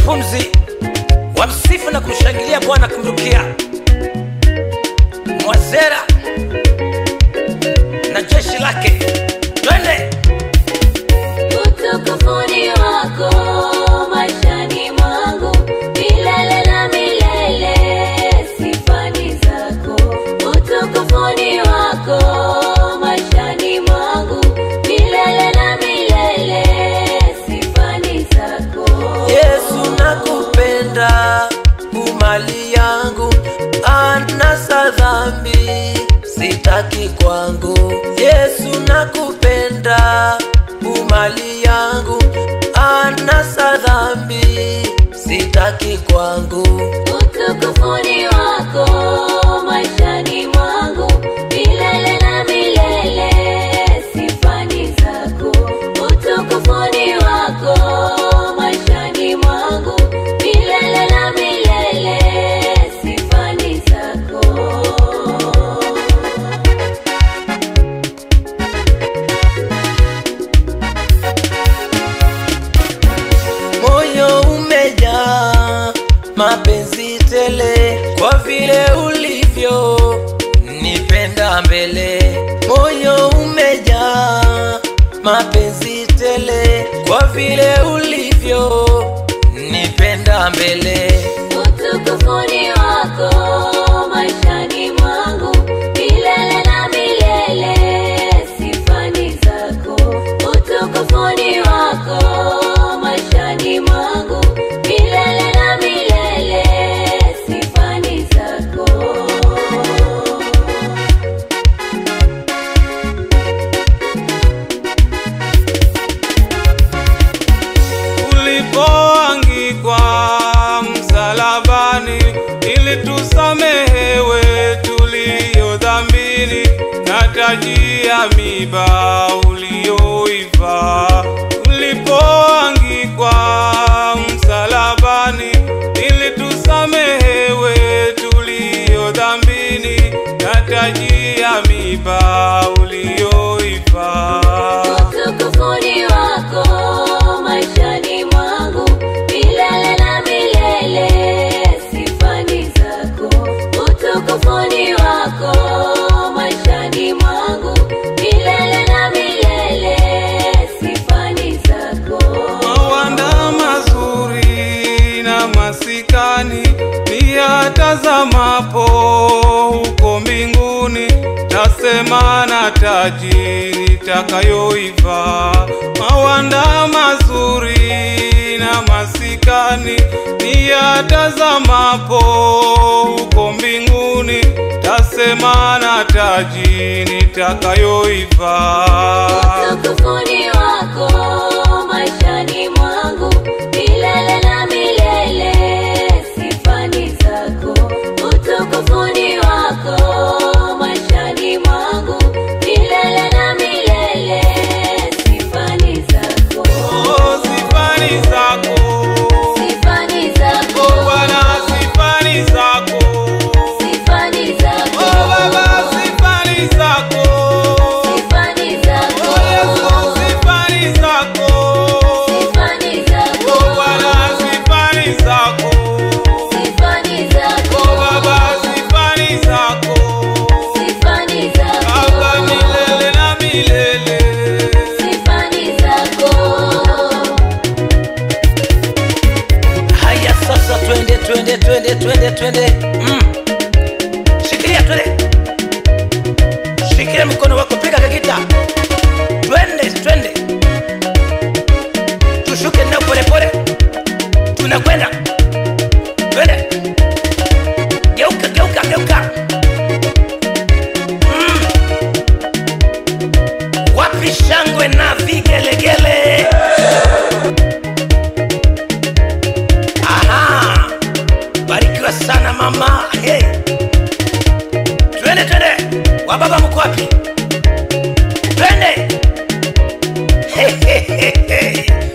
pumzi wamsifu na kumshangilia bwana kumrukia mwazera na jeshi lake twende utukufuni wako maishani mwangu milele na milele sifani zako utukufuni wako maishani mwangu milele na milele sifani zako yesu nakupenda umali yangu anasa dhambi sitaki kwangu yesu nakupenda umali yangu anasa dhambi sitaki kwangu utukufuni wako maishani mwangu milele na milele sifani zako utukufuni wako maishani mwangu milele na milele sifani zako moyo umejaa mapenzi tele kwa vile ulivyo nipenda mbele moyo umejaa mapenzi tele kwa vile ulivyo nipenda mbele utukufuni wako maishani mwangu milele na milele sifani zako utukufuni wako maishani mwangu milele na milele sifani zako ulipoangikwa msalabani ili tusamehewe tulio dhambini na taji ya miba ulioiva ulipoangikwa msalabani ili tusamehewe tulio dhambini na taji ya miba ulioiva utukufuni wako maishani mwangu milele na milele sifani zako utukufuni wako maishani mwangu milele na milele sifani zako mawanda mazuri na masikani ni yatazamapo huko mbinguni tasema na taji nitakayoiva mawanda mazuri na masikani ni yatazamapo huko mbinguni tasema na taji nitakayoiva utukufuni wako maishani mwangu milele na milele sifani zako utukufuni wako maishani mwangu milele na milele sifani zako Oh, sifani zako sifani zako Oh, Bwana, sifani zako sifani zako Oh, Baba, sifani zako sifani zako Oh, Yesu, sifani zako sifani zako Oh, Bwana, sifani zako sifani zako Oh, Baba, sifani zako sifani zako Baba, milele na milele sifani zako haya sasa twende twende twende twende twende mm. shikilia twende shikilia mkono wako piga kakita twende twende tushuke nao polepole tunakwenda twende geuka geuka geuka mm. wapi shangwe na vigelegele Aha, barikiwa sana mama. Hey. Twende twende, wababa mko wapi? Twende. Hey, hey, hey, hey.